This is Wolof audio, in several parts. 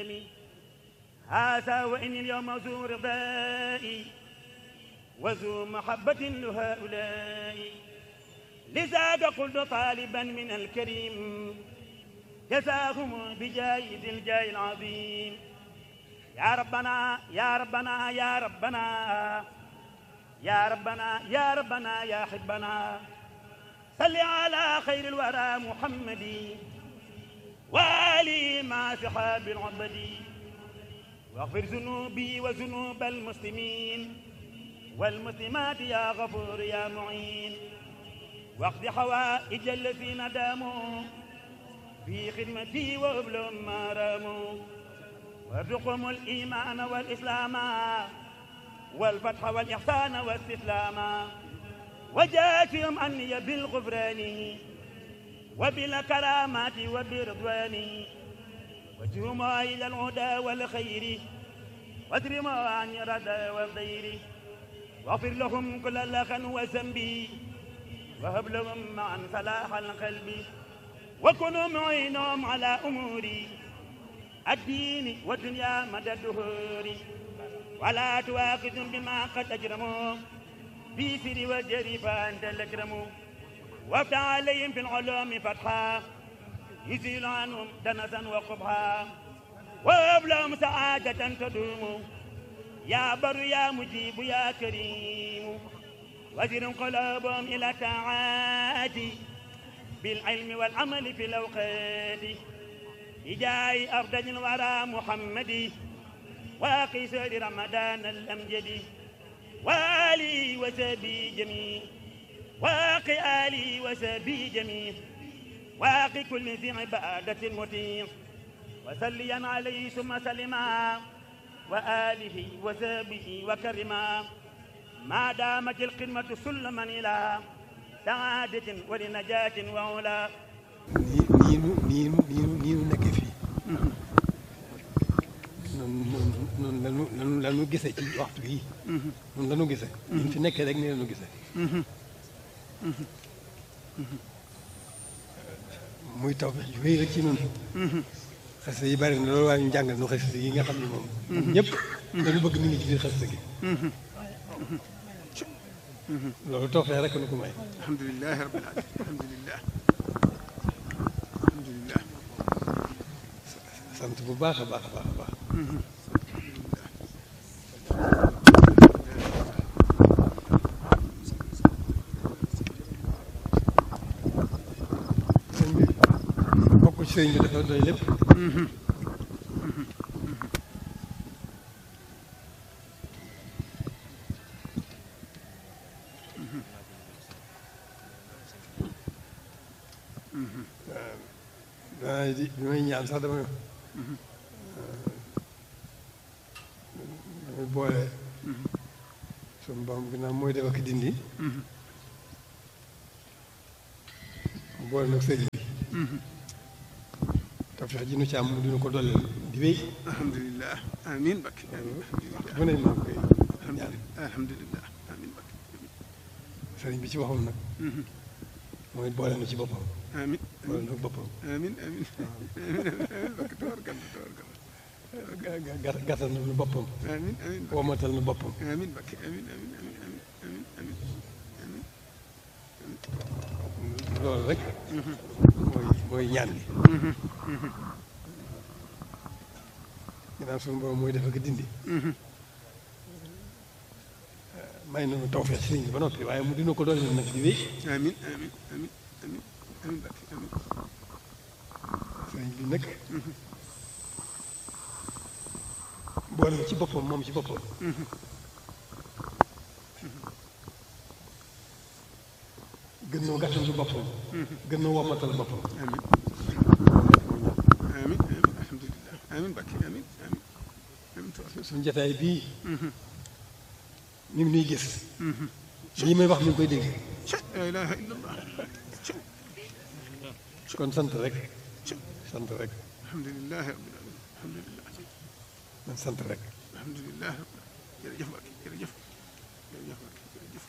هذا وإني اليوم ذو رضائي وذو محبة لهؤلاء لذاك قلت طالبا من الكريم جزاهم بجايز الجاي العظيم يا ربنا يا ربنا يا ربنا يا ربنا يا ربنا يا حبنا صل على خير الورى محمد وآله مع صحاب العبد واغفر ذنوبي وذنوب المسلمين والمسلمات يا غفور يا معين واقض حوائج الذين داموا في خدمتي وابلهم ما راموا وارزقهم الإيمان والإسلام والفتح والإحسان والاستسلام وجاتهم أني بالغفران وبالكرامات وبرضوان وجهما إلى الهدى والخير واترما عن الردى والضير واغفر لهم كل لغا وذنب وهب لهم معا صلاح القلب وكونوا معينهم على أموري الدين والدنيا مدى الدهور ولا تواخذهم بما قد أجرموا في سر وجري فأنت الأكرم وافتح عليهم في العلوم فتحا يزيل عنهم دنسا وقبحا وهب لهم سعادة تدوم يا بر يا مجيب يا كريم وزر قلوبهم إلى طاعات بالعلم والعمل في الأوقات بجاي أرض الورى محمد واقي سير رمضان الأمجد والي وسبي جميع واقي آلي وسبي جميع واقي كل ذي عبادة مطيع وسليا عليه ثم سلما وآله وسبه وكرما ما دامت الخدمة سلما إلى سعادة ولنجاة وعلا nii nu nii nu nii nu nii nu nekkee fii noonu noonu noonu lanu lanu lanu gisee ci waxtu bii noonu lanu gisee ñu fi nekkee rek nii lanu gisee muy taw bi ju wéy rek ci noonu xasida yi bari na loolu waaye ñu jàngal nu xasida yi nga xam ne moom ñëpp dañu bëgg mi ngi ci biir xasida gi loolu tawfeex rek nu ko may alhamdulilah rabbil alamin alhamdulilah alhamdulilah sant bu baax a baax a baax a baax sëñ bi bokk ci sëñ bi dafa doy lépp waaw di bi may ñaan sax dama damay boole suñu borom ginnaaw mooy def ak dindi mu boole nag sëriñ bi tawfeex ji nu ci am mu dina ko dolleel di wéy alhamdulilah amin bakki amin bu ne maa ngi koy ñaan alhamdulilah amin bakki sëriñ bi ci waxul nag mooy boole na ci boppam amin boole na boppam amin amin amin amin bakki tabarkalla tabarkalla ga- ga- gàttal na nu boppam amin amin bakki womatal na boppam amin bakki amin amin amin amin amin amin amin loolu rek mooy mooy ñaan gi ginnaaw suñu borom mooy def ak dindi may nañu tawfeex sëriñ bi ba noppi waaye mu dina ko doon nag di wéy amin amin amin amin amin bakki amin sëriñ bi nag boole na ci boppam moom ci boppam gën noo gàttandu boppam gën noo womatal boppam amin amin amin alhamdulilah amin bakki amin amin amin tabarkalla suñu jataay bii mi ngi nuy gis lii may wax mi ngi koy dégg la ilaha illallah kon sant rek sant rek alhamdulilah rabbil alamin alhamdulilah man sant rek alhamdulilah jërëjëf Mbacke jërëjëf jërëjëf Mbacke jërëjëf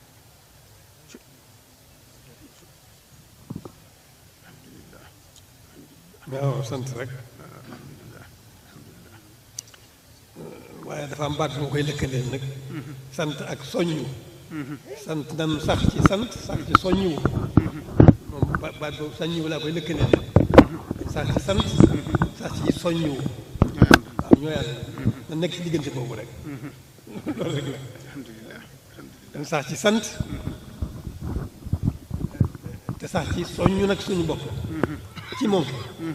alhamdulilah waaw sant rek alhamdulilah alhamdulilah waaye dafa am baat bu ma koy lëkkaleel nag sant ak soññu sant nan sax ci sant sax ci soññu moom ba- baat boobu soññu laa koy lëkkaleel sax ci sant sax ci soññu waaw ñoo yàlla na nekk ci diggante boobu rek loolu rek la alhamdulilah alhamdulilah dañ sax ci sant te sax ci soññu nag suñu bopp ci moom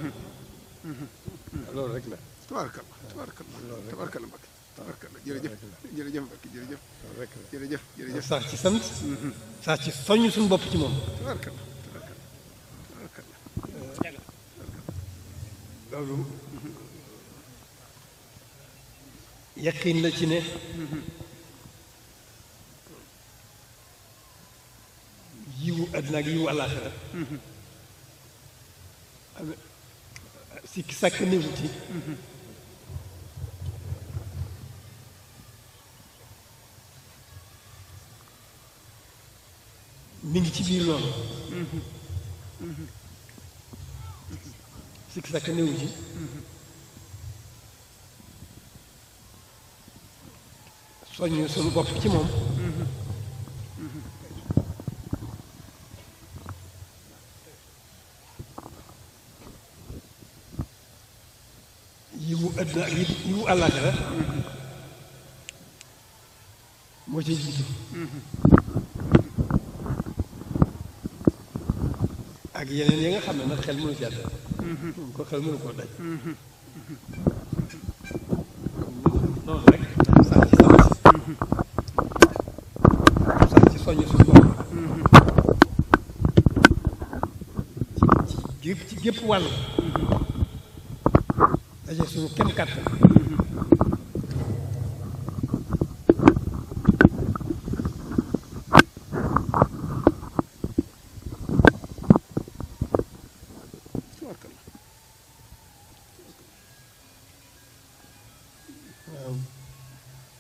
loolu rek la tabarakallah tabarakallah tabarakallah Mbacke tabarakallah jërëjëf jërëjëf Mbacke jërëjëf loolu rek la jërëjëf jërëjëf sax ci sant sax ci soññ suñu bopp ci moom tabarakallah tabarakallah tabarakallah loolu yaqin la ci ne yiwu àddina ak yiwu àllaaxira am sikki sàkk néewu ci mi ngi ci biir loolu sikki sàkk néewu ci soññ suñu bopp ci moom yiwu àddina ak yi- yiwu àllaaxira moo ci jiitu ak yeneen yi nga xam ne nag xel mënu ci àdd ko xel mënu koo daj noonu rek sax ci sant sax ci soññ suñu bopp ci ci gépp ci gépp wàll daje suñu kem kàttan tabarakallah waaw